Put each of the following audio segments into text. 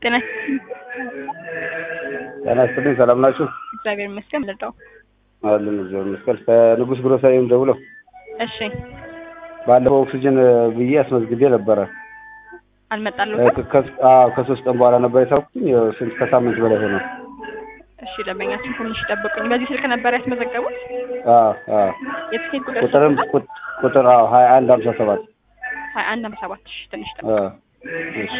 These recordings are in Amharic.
ጤና ጤና ይስጥልኝ። ሰላም ናችሁ? እግዚአብሔር ይመስገን። ልርዳው? አለን እግዚአብሔር ይመስገን። ከንጉስ ግሮሰሪም ደውለው እሺ ባለፈው ኦክሲጅን ብዬ አስመዝግቤ ነበረ። አልመጣልዎትም? ከ- አዎ፣ ከሶስት ቀን በኋላ ነበር የታወኩኝ። ስንት ከሳምንት በላይ ሆነ። እሺ ደንበኛችን ትንሽ ይጠብቁኝ። በዚህ ስልክ ነበር ያስመዘገቡት? አዎ፣ አዎ። የትኬት ቁጥር ቁጥርም ቁጥ- ቁጥር አዎ ሀያ አንድ ሀምሳ ሰባት ሀያ አንድ ሃምሳ ሰባት እሺ ትንሽ ይጠብቁኝ። አዎ። እሺ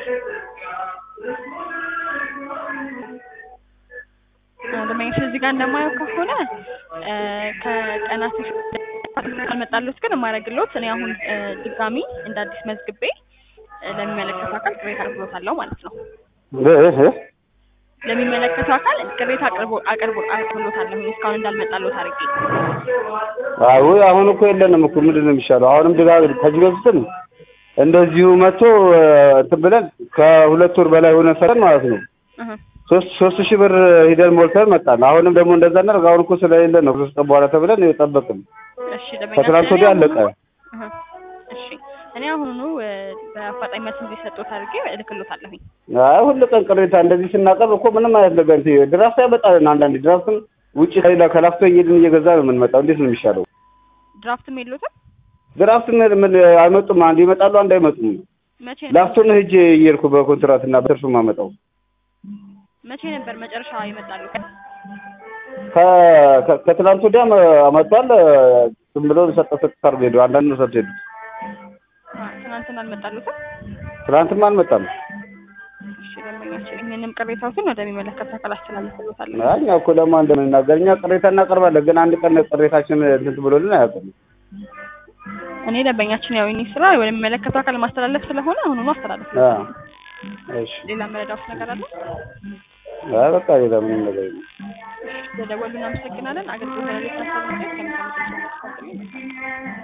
ደንበኛችን እዚህ ጋር እንደማየው ከሆነ እ ከቀናት አልመጣልዎት ግን የማደርግልዎት እኔ አሁን እ ድጋሚ እንደ አዲስ መዝግቤ እ ለሚመለከተው አካል ቅሬታ አቅርቦታለሁ ማለት ነው። እ- እ- ለሚመለከተው አካል ቅሬታ አቅርቦ አቅርቦ አቅርቦታለሁ እስካሁን እንዳልመጣልዎት አድርጌ አዎ አሁን እኮ የለንም እኮ ምንድን ነው የሚሻለው? አሁንም ድጋ ከዚህ በፊትም እንደዚሁ መጥቶ እ፣ እንትን ብለን ከሁለት ወር በላይ ሆነ ሰረን ማለት ነው እህ ሶስት ሶስት ሺህ ብር ሂደን ሞልተን መጣን። አሁንም ደግሞ እንደዛ እናደርግ። አሁን እኮ ስለሌለ ነው ከሶስት ቀን በኋላ ተብለን የጠበቅን። እሺ ደንበኛችን ከትናንት እኔ ወዲያ አሁኑኑ- አለቀ። እህ እሺ እኔ አሁኑኑ እ በአፋጣኝ መልስ እንዲሰጡት አድርጌ እልክልዎታለሁኝ። አይ ሁሉ ቀን ቅሬታ እንደዚህ ስናቀርብ እኮ ምንም አይነት ነገር እንትን ድራፍት ያመጣልን። አንዳንዴ ድራፍትም ውጭ ከሌላ ከላፍቶ እየሄድን እየገዛ ነው የምንመጣው። እንዴት ነው የሚሻለው? ድራፍትም የለዎትም? ድራፍት ምን ምን አይመጡም። አንድ ይመጣሉ፣ አንድ አይመጡም። መቼ ላፍቶ ነው ሄጄ እየሄድኩ በኮንትራት እና በትርፍ ማመጣው መቼ ነበር መጨረሻ ይመጣሉ? ከ- ከ- ከትናንት ወዲያም አመጥቷል። ዝም ብሎ ሰጠ ሰጥ ታርጎ ሄዱ። አንዳንድ ነው ሰጥቶ ሄዱ። ትናንትና አልመጣሉትም? ትናንትም አልመጣም። እሺ ደንበኛችን ይህንም ቅሬታዎትን ወደሚመለከተው አካል አስተላልፍልዎታለሁ። አይ እኛ እኮ ለማን እንደምንናገር እኛ ቅሬታ እናቀርባለን፣ ግን አንድ ቀን ቅሬታችን እንትን ብሎልን አያውቅም። እኔ ደንበኛችን ያው የእኔ ስራ ወደሚመለከተው አካል ማስተላለፍ ስለሆነ አሁኑኑ አስተላለፍ። አዎ። እሺ። ሌላ መረዳት ነገር አለ? አይ በቃ ሌላ ምንም ነገር የለም። ስለደወሉ እናመሰግናለን። አገልግሎት ለሌሎች አስተላልፈን ከሚሰሙት ሰዎች